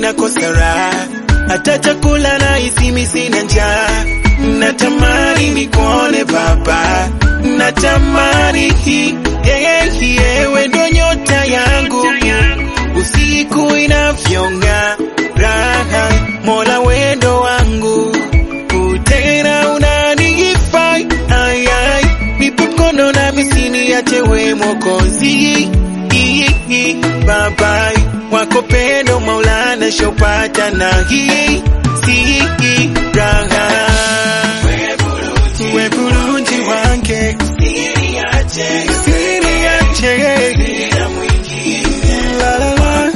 nakosa raha, hata chakula na hisi sina njaa. Natamani nikuone baba, natamani hii yewe ndo nyota yangu usiku inavyong'aa, raha Mola wendo wangu tena unanihifai ayai, nipe mkono na misini yache we Mwokozi babai wako pendo Maulana shopata na hii si raha we bulungi wange siri yache la la la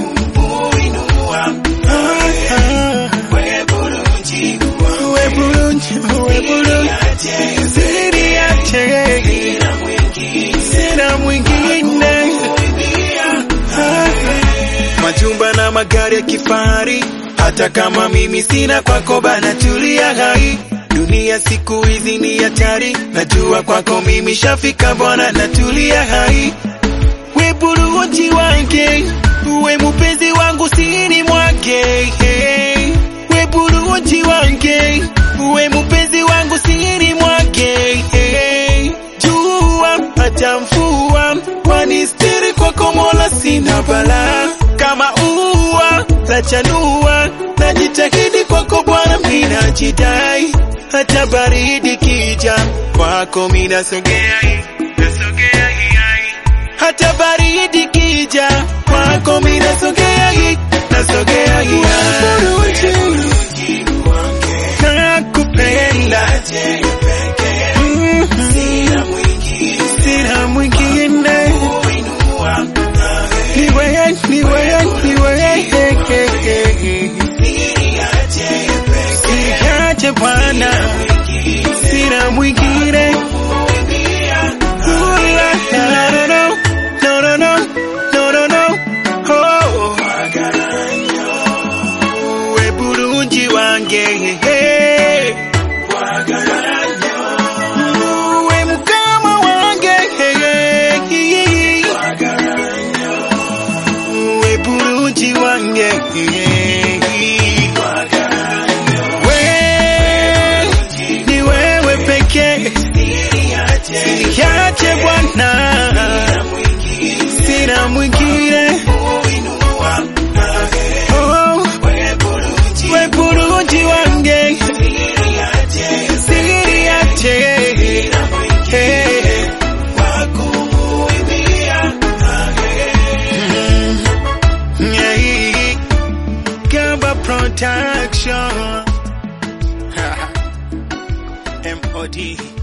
Ah, ah. We bulungi, we bulungi, siri yache sina mwingine Ah, majumba na magari ya kifahari, hata kama mimi sina kwako bana, tulia hai. Dunia siku hizi ni hatari, najua kwako mimi shafika bwana, natulia hai. We bulungi wange, we mupenzi wangu sini mwake hey. We bulungi wange, we mupenzi wangu sini mwake hey. Jua hata mvua wanistiri kwako Mola, sina bala kama ua la chanua, najitahidi kwako Bwana, mina jidai hata baridi kija kwako mina sogea nasogea hata baridi kija kwako mina sogea nasogea nakupenda Mm. sina mwingine ni wewe ni wewe ni wewe siache Bwana sina mwingine Ooh, la, la, la, no, no, no, no, no, no, no. Oh. We bulungi wange hey. We mukama wange hey. We bulungi wange We ni wewe pekee Niache Bwana, sina mwingine. Oh, we bulungi wange, siri yache Hey. Mm, yeah. Gamba Production MOD